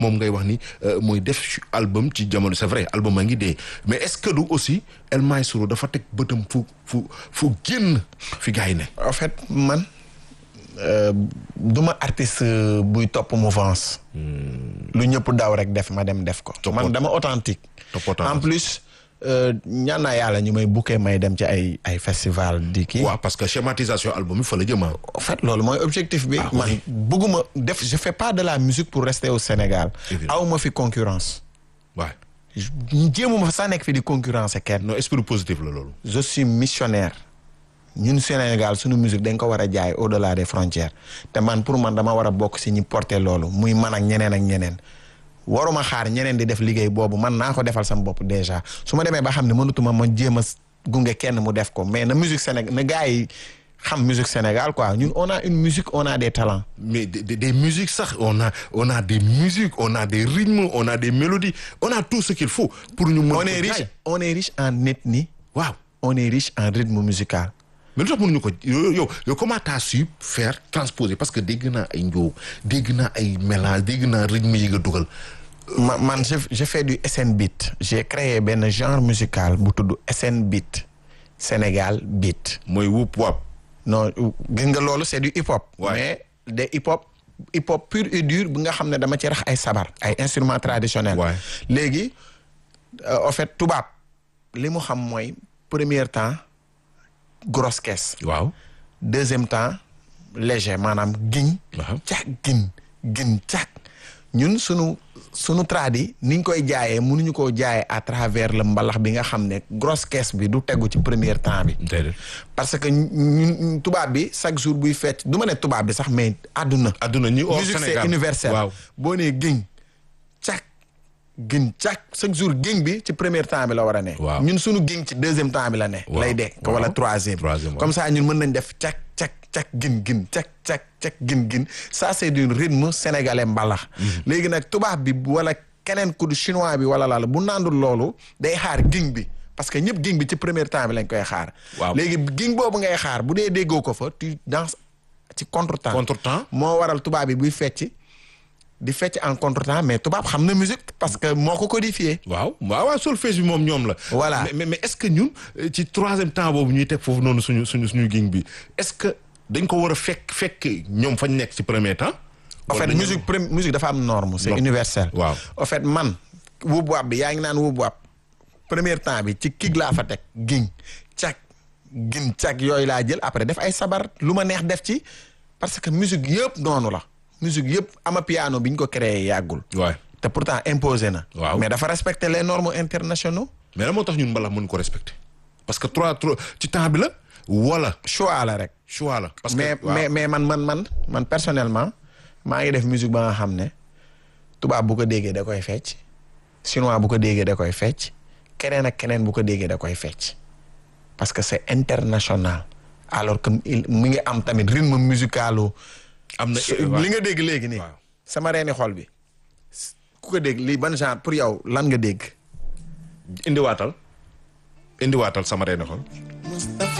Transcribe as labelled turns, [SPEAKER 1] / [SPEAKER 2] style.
[SPEAKER 1] moom ngay wax ni mooy def album ci jamono c'est vrai album a ngi dee mais est-ce que du aussi El Maestro dafa teg bëtam fu fu fu génn fi gars yi ne.
[SPEAKER 2] en fait man du ma artiste buy topp mouvance. lu ñëpp daw rek def ma dem def ko. man dama authentique. en plus. ñaan naa yàlla ñu may bukkee may dem ci ay ay festival di kii.
[SPEAKER 1] waaw parce que schématisation album yi fa la jëm
[SPEAKER 2] en fait loolu mooy objectif bi. man bëgguma def je fais pas de la musique pour rester au Sénégal. aw ma fi concurrence.
[SPEAKER 1] waaw.
[SPEAKER 2] jéemuma fa sax nekk fi di concurrence kenn.
[SPEAKER 1] non esprit positif la loolu.
[SPEAKER 2] je suis missionnaire. ñun Sénégal suñu musique dañ ko war a jaay au delà des frontières te man pour man dama war a bokk si ñi porter loolu muy man ak ñeneen ak ñeneen. waruma xaar ñeneen di def liggéey boobu man naa ko defal sama bopp déjà su ma demee ba xam ne mënutuma ma jéem a gunge kenn mu def ko mais na musique Sénégal na gars yi xam musique Sénégal quoi ñun on a une musique on a des talents.
[SPEAKER 1] mais des des musiques sax on a on a des musiques on a des rythmes on a des mélodies on a tout ce qu'il faut pour ñu mën
[SPEAKER 2] on est riche on est riche en ethnie.
[SPEAKER 1] waaw
[SPEAKER 2] on est riche en rythme musical.
[SPEAKER 1] mais lu tax mënuñu ko yow yow comment t'as su faire transposer parce que dégg naa ay njóow dégg naa ay mélange dégg naa rythme yi nga dugal.
[SPEAKER 2] ma man je je fais du SN beat j'ai créé benn genre musical bu tudd SN beat Sénégal beat.
[SPEAKER 1] mooy wup wap.
[SPEAKER 2] non gis nga loolu c'est du hip hop.
[SPEAKER 1] Ouais.
[SPEAKER 2] mais de hip hop hip hop pur et dur bi nga xam ne dama ci rax ay sabar ay instruments traditionnels.
[SPEAKER 1] Ouais.
[SPEAKER 2] léegi en fait tubaab li mu xam mooy premier temps grosse caisse.
[SPEAKER 1] waaw.
[SPEAKER 2] deuxième temps léger maanaam giñ
[SPEAKER 1] Waaw.
[SPEAKER 2] càq gin gin càq ñun sunu sunu tradi niñ koy jaayee mënuñu koo jaayee à travers le mbalax bi nga xam ne grosse caisse bi du tegu ci premier temps bi
[SPEAKER 1] déedéet.
[SPEAKER 2] parce que ñun tubaab bi chaque jour buy fecc du ma ne tubaab bi sax mais àdduna
[SPEAKER 1] adduna ñi hors
[SPEAKER 2] musique c'est
[SPEAKER 1] Sénégal
[SPEAKER 2] universel
[SPEAKER 1] waaw.
[SPEAKER 2] boo nee giñ càq gin càq chaque jour giñ bi ci premier temps bi la war a ne
[SPEAKER 1] Waaw.
[SPEAKER 2] ñun sunu giñ ci deuxième temps bi la ne
[SPEAKER 1] Waaw.
[SPEAKER 2] lay de
[SPEAKER 1] Waaw.
[SPEAKER 2] wala troisième
[SPEAKER 1] Troisième,
[SPEAKER 2] comme ça ñun mën nañ def càq càq càq gin gin càq càq càq gin gin ça c'est du rythme sénégalais mbalax léegi nag tubaab bi wala keneen ku du chinois bi wala laala bu nandul loolu day xaar giñ bi parce que ñëpp giñ bi ci premier temps bi lañ koy xaar
[SPEAKER 1] Waaw.
[SPEAKER 2] léegi giñ boobu ngay xaar bu dee déggoo ko fa tu danses ci contretemps
[SPEAKER 1] Contretemps.
[SPEAKER 2] moo waral tubaab bi buy fecc di fecc en contretemps mais tubaab xam na musique parce que moo ko codifié
[SPEAKER 1] waaw waaw waaw solfège bi moom ñoom la.
[SPEAKER 2] Voilà.
[SPEAKER 1] mais mais mais est-ce que ñun euh, ci troisième temps boobu ñuy teg foofu noonu suñu suñu suñu ging bi est-ce que dañ ko war a fekk fekk ñoom fañ nekk ci premier temps.
[SPEAKER 2] en
[SPEAKER 1] Wala
[SPEAKER 2] fait
[SPEAKER 1] dañu-
[SPEAKER 2] musique prém musique dafa am norme c'est
[SPEAKER 1] Norme.
[SPEAKER 2] universel
[SPEAKER 1] Waaw.
[SPEAKER 2] en fait man wuub waab bi yaa ngi naan wuub waab premier temps bi ci kig laa fa teg giñ cag gin cag yooyu laa jël après def ay sabar lu ma neex def ci parce que musique yëpp noonu la musique yëpp ama piano bi ñu ko créé yàggul
[SPEAKER 1] waay
[SPEAKER 2] te pourtant imposé na
[SPEAKER 1] Waaw.
[SPEAKER 2] mais dafa respecter les normes internationaux
[SPEAKER 1] mais lan moo tax ñun mbalax mën ko respecter parce que trois trois ci temps bi la wala
[SPEAKER 2] choix la rek
[SPEAKER 1] choix la. parce que
[SPEAKER 2] mais
[SPEAKER 1] waaw.
[SPEAKER 2] mais mais man man man man personnellement maa ngi def musique ba nga xam ne tubaab bu ko déggee da koy fecc chinois bu ko déggee da koy fecc keneen ak keneen bu ko déggee da koy fecc parce que c'est international alors que il mu ngi am tamit rythme musicalu
[SPEAKER 1] am na
[SPEAKER 2] su- li nga dégg léegi nii
[SPEAKER 1] Waaw.
[SPEAKER 2] sama reeni xol bi ku ko dégg lii ban genre pour yow lan nga dégg
[SPEAKER 1] indiwaatal indiwaatal sama reene xol